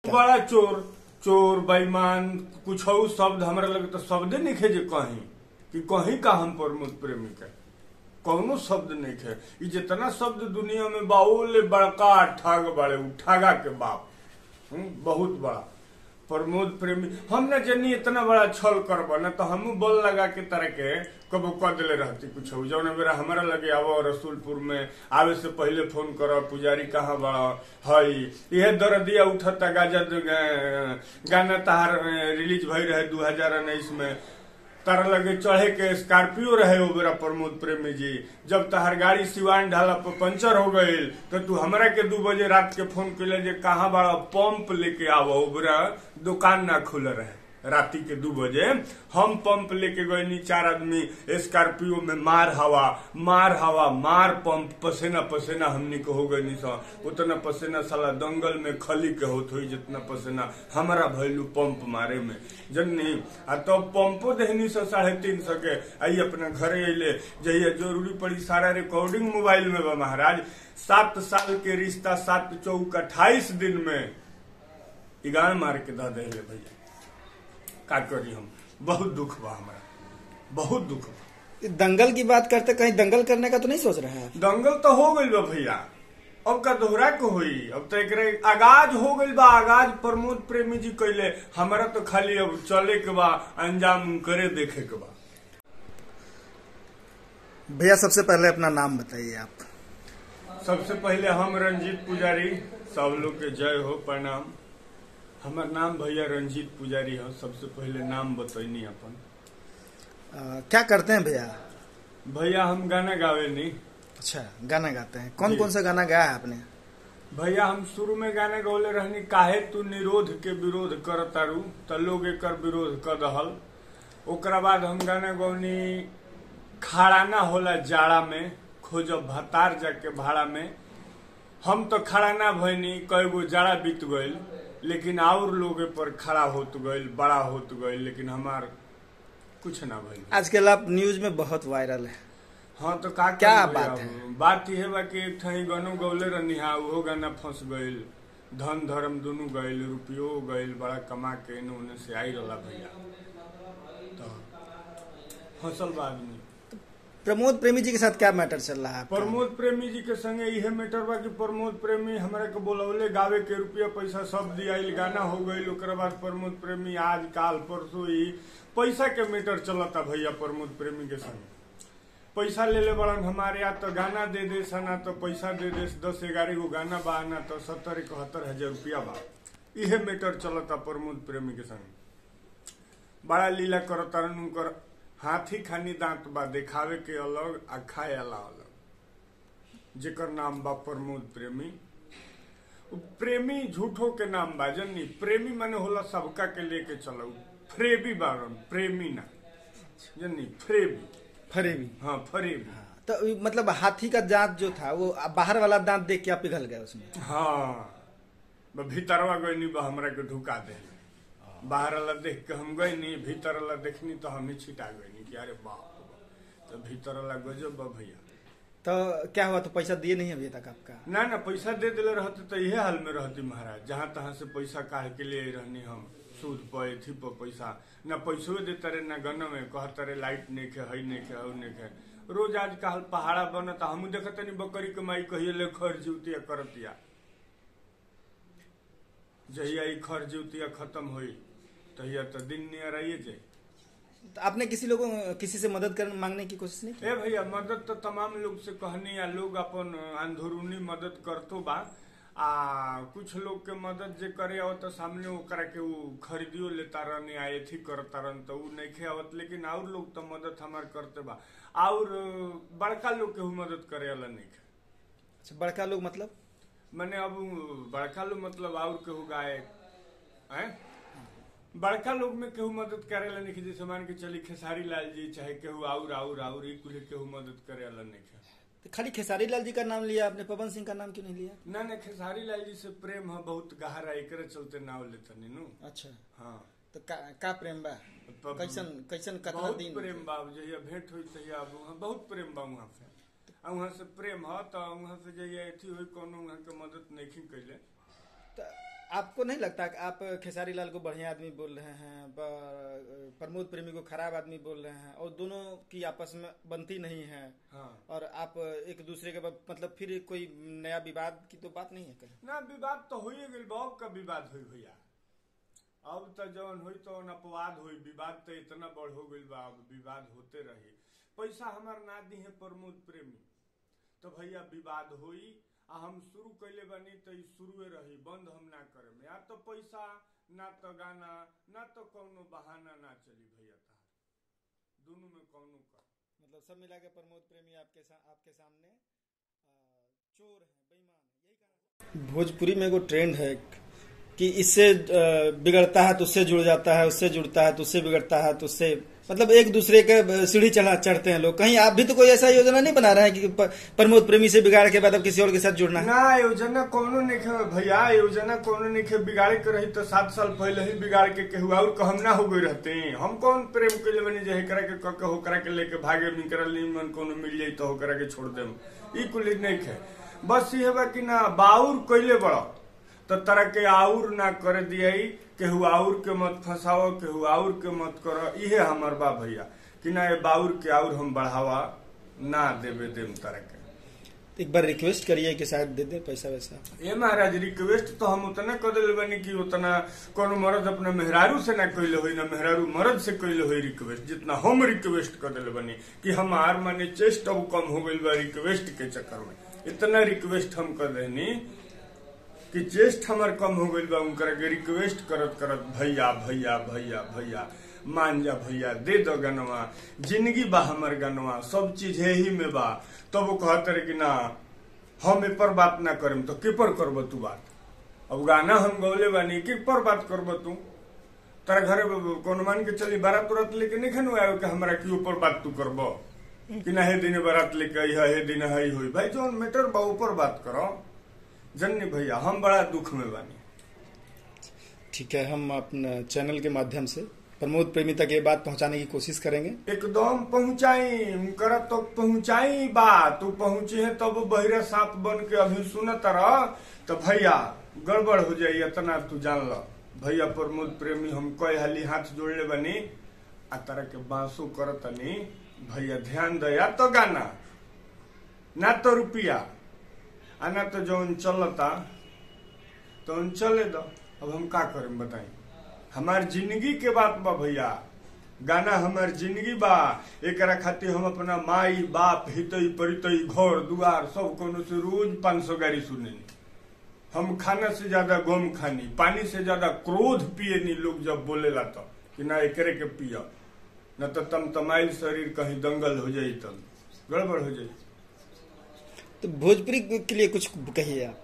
का बड़ा चोर चोर बेईमान कुछ शब्द हमरा लगे तो शब्दे नहीं खे जे कहीं कि कहीं का हम प्रमोद प्रेमी के कौनो शब्द नहीं खे ई जितना शब्द दुनिया में बाउल बड़का ठग बड़े उ ठगा के बाप हम्म, बहुत बड़ा प्रमोद प्रेमी हम न जनी इतना बड़ा छल करब न तो हम बल लगा के तरह के कबो क दिले रहती कुछ जौन बेरा हमारा लगे आवो रसूलपुर में आवे से पहले फोन कर पुजारी कहाँ बड़ा हई यह दर्दिया उठता गाजा गाना तहार रिलीज भई रहे दू हजार उन्नीस में तारा लगे चढ़े के स्कॉर्पियो रहे ओ बेरा प्रमोद प्रेमी जी जब तहार गाड़ी सिवान ढाला पर पंचर हो गईल तो तू हमरा के दू बजे रात के फोन कैले जे कहाँ बड़ा पंप लेके आवो ओ बेरा दुकान ना खुल रहे राती के दू बजे हम पंप लेके गए चार आदमी स्कॉर्पियो में मार हवा मार हवा मार पंप पसेना पसेना हमनी के हो गई उतना पसेना साला दंगल में खली के होत हुई जितना पसेना हमारा भैलू पंप मारे में जननी आ तो पंपो देहनी सौ साढ़े तीन सौ के आई अपना घरे अले जहिया जरूरी पड़ी सारा रिकॉर्डिंग मोबाइल में बा महाराज सात साल के रिश्ता सात चौक अट्ठाईस दिन में इगान मार के द दे भैया का करी हम बहुत दुख बा हमारा बहुत दुख बा दंगल की बात करते कहीं दंगल करने का तो नहीं सोच रहे हैं दंगल तो हो गइल बा भैया अब का दोहरा के होई अब तो एकरे आगाज हो गइल बा आगाज प्रमोद प्रेमी जी कैले हमारा तो खाली अब चले के बा अंजाम करे देखे के बा भैया सबसे पहले अपना नाम बताइए आप सबसे पहले हम रंजीत पुजारी सब लोग के जय हो प्रणाम हमार नाम भैया रंजीत पुजारी है सबसे पहले नाम बतैनी अपन आ, क्या करते हैं भैया भैया हम गाना गावे नहीं अच्छा गाना गाते हैं कौन जी। कौन सा गाना गाया है आपने भैया हम शुरू में गाना गौले रहनी काहे तू निरोध के विरोध कर तारू त लोग एकर विरोध कर दहल ओकरा बाद हम गाना गौनी खाड़ा ना होला जाड़ा में खोजब भतार जाके भाड़ा में हम तो खड़ा ना भइनी कई गो जाड़ा बीत गईल लेकिन और लोग पर खड़ा होत गईल बड़ा होत गईल लेकिन हमार कुछ ना भइल आजकल आप न्यूज में बहुत वायरल है हाँ तो का क्या करी बात अब? है? बात यह बा कि एक ठही गानो गौले रहनी हा उहो गाना फंस गईल धन धर्म दुनू गईल रुपयो गईल बड़ा कमा के एने ओने से आई रहला भैया तो फंसल बा आदमी प्रमोद प्रेमी जी के साथ क्या मैटर चल रहा है आपका? प्रमोद प्रेमी जी के संगे इहे मैटर बा कि प्रमोद प्रेमी हमरा के बोलौले गावे के रुपया पैसा सब दियाइल गाना हो गईल ओकरा बाद प्रमोद प्रेमी आज काल परसों ही पैसा के मैटर चलता भैया प्रमोद प्रेमी के संगे पैसा ले ले बड़न हमारे या तो गाना दे दे सना तो पैसा दे दे दस ग्यारह गो गाना बा ना तो सत्तर इकहत्तर हजार रुपया बा इहे मैटर चलता प्रमोद प्रेमी के संगे बड़ा लीला करता उनकर हाथी खानी दांत बा देखावे के अलग आ खाए वाला अलग जेकर नाम बा प्रमोद प्रेमी उ प्रेमी झूठो के नाम बा जनी प्रेमी माने होला सबका के लेके चलो फ्रेबी बारन प्रेमी ना जनी फ्रेबी फरेबी हाँ फरेबी तो ये मतलब हाथी का दांत जो था वो बाहर वाला दांत देख के आप पिघल गए उसमें हाँ ब भीतरवा गईनी बा हमरा के ढुका दे बाहर वाला देख के हम गईनी भीतर वाला देखनी तो हम ही छिटा गईनी कि अरे बाप रे बाप। तो भीतर वाला गजब बा भैया तो क्या हुआ तो पैसा दिए नहीं अभी तक आपका ना ना पैसा दे दिले रहते तो इहे हाल में रहती महाराज जहाँ तहाँ से पैसा काहे के लिए रहनी हम सूद पर एथी पर पैसा ना पैसो देते रहे ना गन में कहते रहे लाइट नहीं खे हई नहीं खे हऊ नहीं खे रोज आज काल पहाड़ा बनता हम देखते नहीं बकरी के माई कहिए ले खर जीवतिया करतिया जहिया ई खर जीवतिया खत्म हुई तहिया तो दिन नियर आइए जाए तो आपने किसी लोगों किसी से मदद कर मांगने की कोशिश नहीं की ए भैया मदद तो तमाम लोग से कहनी या लोग अपन अंदरूनी मदद करतो बा आ कुछ लोग के मदद जे करे आवत तो सामने ओकरा के उ खरीदियो लेता रहनी आ एथी करता रहन तो उ नहीं आवत लेकिन और लोग तो मदद हमार करते बा और बड़का लोग के उ मदद करे वाला नहीं अच्छा बड़का लोग मतलब मैंने अब बड़का लोग मतलब और केहू गाय हैं बड़का लोग में केहू मदद करे ला नहीं जैसे मान के चली खेसारी लाल जी चाहे केहू आउर आउर आउर ई कुल केहू मदद करे वाला नहीं तो खाली खेसारी लाल जी का नाम लिया आपने पवन सिंह का नाम क्यों नहीं लिया ना ना खेसारी लाल जी से प्रेम है बहुत गहरा एकरे चलते नाव लेते नु अच्छा हाँ तो का, का प्रेम बा प- कैसन कैसन कतना बहुत दिन प्रेम बा जहिया भेंट हुई तहिया अब वहाँ बहुत प्रेम बा वहाँ से आ वहाँ से प्रेम है तो वहाँ से जहिया अथी हुई कोनो वहाँ के मदद नहीं कैले तो आपको नहीं लगता कि आप खेसारी लाल को बढ़िया आदमी बोल रहे हैं प- प्रमोद प्रेमी को खराब आदमी बोल रहे हैं और दोनों की आपस में बनती नहीं है हाँ और आप एक दूसरे के ब- मतलब फिर कोई नया विवाद की तो बात नहीं है कहीं ना विवाद तो हो गई बाप का विवाद हुई भैया अब तो जौन हुई तो अपवाद हुई विवाद तो इतना बढ़ हो गई बा अब विवाद होते रही पैसा हमार ना दी है प्रमोद प्रेमी तो भैया विवाद हुई आ हम शुरू कैले बनी तो ई शुरुए रही बंद हम ना करे या तो पैसा ना तो गाना ना तो कौनो बहाना ना चली भैया तार दोनों में कौनो कर मतलब सब मिला के प्रमोद प्रेमी आपके सा, आपके सामने अ, चोर है बेईमान है यही कहना भोजपुरी में एगो ट्रेंड है कि इससे अ, बिगड़ता है तो उससे जुड़ जाता है उससे जुड़ता है तो उससे बिगड़ता है तो उससे मतलब एक दूसरे के अ, सीढ़ी चढ़ा चढ़ते हैं लोग कहीं आप भी तो कोई ऐसा योजना नहीं बना रहे हैं कि प- प्रमोद प्रेमी से बिगाड़ के बाद अब किसी और के साथ जुड़ना है ना योजना कोनो नहीं खे भैया योजना कोनो नहीं खे बिगाड़े के रही तो सात साल पहले ही बिगाड़ के केहू और कहम ना हो गई रहते हम कौन प्रेम के लिए बनी जे करा के क के होकरा के लेके भागे मिकरा मन कोनो मिल जाई तो होकरा के छोड़ देम ई कुल नहीं खे बस ये बा कि ना बाउर कइले बड़ा तो तरह के आउर ना करे दियाई केहू आउर के मत फंसाओ केहू आउर के मत करो इहे हमर बा भैया कि ना ये बाउर के आउर हम बढ़ावा ना देवे देम तरह के एक बार रिक्वेस्ट करिए कि शायद दे दे पैसा वैसा ए महाराज रिक्वेस्ट तो हम उतना कर दिल बनी कि उतना कोनो मर्द अपना मेहरारू से ना कैले होई ना मेहरारू मर्द से कैले होई रिक्वेस्ट जितना हम रिक्वेस्ट कर दिल बनी कि हमार माने चेस्ट अब कम हो गइल बा रिक्वेस्ट के चक्कर में इतना रिक्वेस्ट हम कर देनी कि चेस्ट हमार कम हो गइल बा उनकर के रिक्वेस्ट करत करत भैया भैया भैया भैया मान जा भैया दे दो गनवा जिंदगी बा हमर गनवा सब चीज है ही में बा तब वो कहते रहे कि ना हम ए पर बात ना करम तो के पर करब तू बात अब गाना हम गौले बानी के पर बात करब तू तारा घरे कौन मान के चली बारात उरात लेके नहीं खनु आयो कि हमरा के ऊपर बात तू करब कि ना हे दिन बारात लेके आई है हे दिन हई हुई भाई जोन मैटर बा ऊपर बात करो जन्नी भैया हम बड़ा दुख में बानी ठीक है हम अपने चैनल के माध्यम से प्रमोद प्रेमी तक ये बात पहुंचाने की कोशिश करेंगे एकदम पहुंचाई उनकरा तो पहुंचाई बात तू पहुंचे है तब बहिरा सांप बन के अभी सुनत रह तो भैया गड़बड़ हो जाई इतना तू जान ल भैया प्रमोद प्रेमी हम कई हाली हाथ जोड़ले बनी आ तरह के बांसो करतनी भैया ध्यान दया तो गाना ना तो रुपया आ ना तो जौन चलता तो उन चले दो अब हम का करें बताई हमार जिंदगी के बात बा भैया गाना हमार जिंदगी बा एकरा खातिर हम अपना माई बाप हितई परितई घर दुआर सब कोनो से रोज पाँच सौ गाड़ी सुनेनी हम खाना से ज्यादा गम खानी पानी से ज्यादा क्रोध पिए लोग जब बोलेला तो कि ना एकरे के पिया न तो तम तमाइल शरीर कहीं दंगल हो जाई तब गड़बड़ हो जाई तो भोजपुरी के लिए कुछ कहिए आप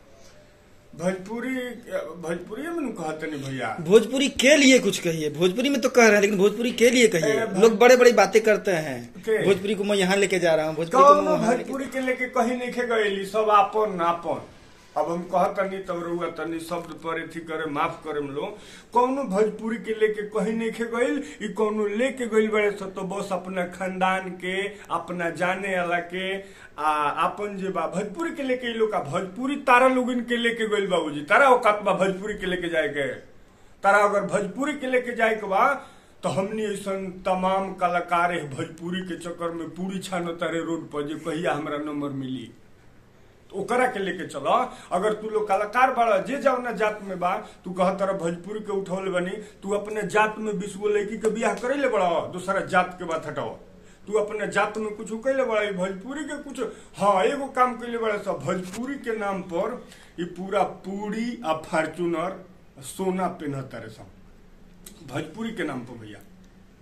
भोजपुरी भोजपुरी में नु कहते नहीं भैया भोजपुरी के लिए कुछ कहिए भोजपुरी में तो कह रहे हैं लेकिन भोजपुरी के लिए कहिए ए, भो- लोग बड़े बड़ी बातें करते हैं के? भोजपुरी को मैं यहाँ लेके जा रहा हूँ भोजपुरी को मैं कौनो वहाँ लेके भोजपुरी के लेके कहीं नहीं खे गईली सब आपन आपन अब हम कहतनी तब रहुआ तनी शब्द पर एथी करे माफ करे लो कौनो भोजपुरी के लेके कहीं नहीं खे गईल ई कौनो लेके गईल बड़े सो तो बस अपना खानदान के अपना जाने वाला के आ अपन जे बा भोजपुरी के लेके ई लोग का भोजपुरी तारा लोगन के लेके गईल बाबूजी तारा औकात बा भोजपुरी के लेके जाए के तारा अगर भोजपुरी के लेके जाए के बा तो हमनी ऐसा तमाम कलाकार है भोजपुरी के चक्कर में पूरी छानो तारे रोड पर जे कहिया हमरा नंबर मिली तो ओकरा के लेके चलो अगर तू लोग कलाकार बड़ा जे जाओ ना जात में बा तू कह तरह भोजपुरी के उठौले बनी तू अपने जात में बीस गो लड़की के बियाह करे ले बड़ा दूसरा जात के बात हटाओ तू अपने जात में कुछ कैले बड़ा ई भोजपुरी के कुछ हाँ एगो काम कैले बड़ा सब भोजपुरी के नाम पर ये पूरा पूरी आ फॉर्चूनर सोना पेनहता रे सब भोजपुरी के नाम पर भैया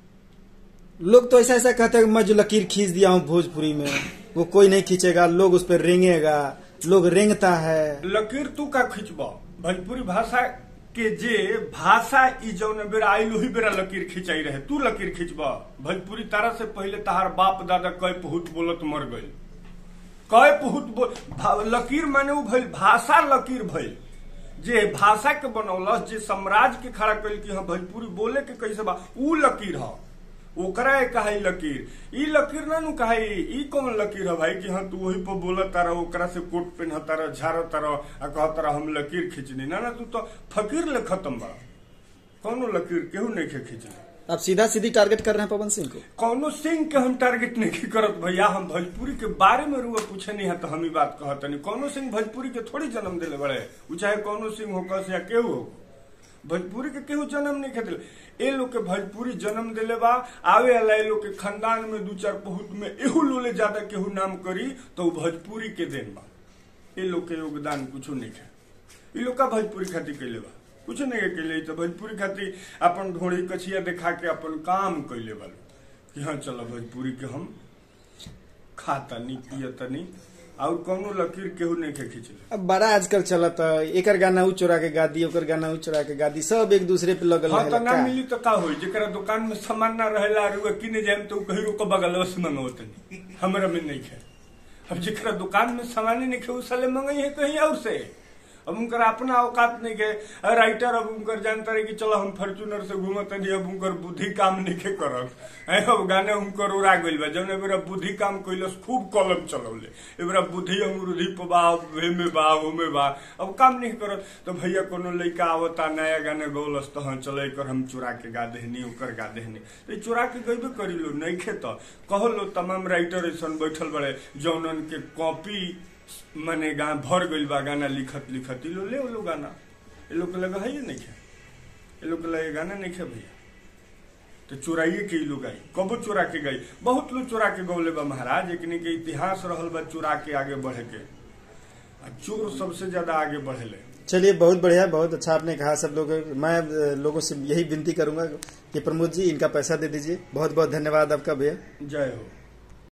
लोग तो ऐसा ऐसा कहते हैं कि मैं जो लकीर खींच दिया हूँ भोजपुरी में वो कोई नहीं खींचेगा लोग उस पर रेंगेगा लोग रेंगता है लकीर तू का खिंचब भोजपुरी भाषा के जे भाषा ई जौन बेरा आइल वही बेरा लकीर खिंचाई रहे तू लकीर खिंचब भोजपुरी तारा से पहले तहार बाप दादा कई पहुत बोलत मर गई कई पहुत बोल भा- लकीर माने उ भइल भाषा लकीर भइल जे भाषा के बनौलस जे साम्राज्य के खड़ा कइल कि हाँ भोजपुरी बोले के कैसे बा उ लकीर ह ओकरा एक कहा ई लकीर ई लकीर ना नु कहा ई ई कौन लकीर है भाई कि हाँ तू वही पर बोला तारा ओकरा से कोट पहन तारा झाड़ तारा आ कह तारा हम लकीर खींचनी ना ना तू तो फकीर ले खत्म बड़ा कौनो लकीर केहू नहीं के खींचनी आप सीधा सीधी टारगेट कर रहे हैं पवन सिंह को कौनो सिंह के हम टारगेट नहीं करत भैया हम भोजपुरी के बारे में रुआ पूछे नहीं है तो हम ही बात कहत नहीं कौनो सिंह भोजपुरी के थोड़ी जन्म दिले बड़े उ चाहे कौनो सिंह हो कस या केहू हो भोजपुरी के केहू जन्म नहीं खेदिले ए लोग के भोजपुरी जन्म दिले बा आवे वाला ए लोग के खानदान में दू चार बहुत में एहू लोले ज्यादा केहू नाम करी तो उ भोजपुरी के देन बा ए लोग के योगदान कुछ नहीं है ई लोग का भोजपुरी खातिर कैले बा कुछ नहीं कैले तो भोजपुरी खातिर अपन ढोड़ी कछिया दिखा के अपन काम कैले बा कि हाँ चलो भोजपुरी के हम खातनी पियतनी और कौनो लकीर केहू नहीं के खींचले अब बड़ा आजकल चलत एकर गाना उ चोरा के गा दी ओकर गाना उ चोरा के गा दी सब एक दूसरे पे लगल हाँ तो रहेला ना का? मिली तो का होई जेकरा दुकान में सामान ना रहेला रुआ किने जाए तो कहीं रोक बगल से मंगवत नहीं हमरा में नहीं है अब जेकरा दुकान में सामान ही नहीं खे उ साले मंगई है कहीं और से अब उनकर अपना औकात नहीं के राइटर अब उनकर जानता रहे कि चलो हम फॉर्चूनर से घूमत नहीं अब उनकर बुद्धि काम नहीं के करब ऐ अब गाने उनकर उड़ा गइल बा जौन एबरा बुद्धि काम कइलस खूब कलम चलौले एबरा बुद्धि अमरुधि पबा हे में बा हो में बा अब काम नहीं करत तो भैया कोनो लइका आवता नया गाने गौलस तो हाँ चलो एकर हम चुरा के गा देहनी ओकर गा देहनी तो ई चुरा के गइबे करी लो नहीं खे तो कहलो तमाम राइटर ऐसन बैठल बड़े जौनन के कॉपी माने गा भर गइल बा गाना लिखत लिखत ई लो ले लो गाना ए लोग के लगा है ये नहीं खे ए लोग के लगे गाना नहीं खे भैया तो चुराइए के ई लोग आई कबो चुरा के गई बहुत लोग चुरा के गौले बा महाराज लेकिन के इतिहास रहल बा चुरा के आगे बढ़े के आ चोर सबसे ज्यादा आगे बढ़ेले चलिए बहुत बढ़िया बहुत अच्छा आपने कहा सब लोग मैं अ, लोगों से यही विनती करूंगा कि प्रमोद जी इनका पैसा दे दीजिए बहुत बहुत धन्यवाद आपका भैया जय हो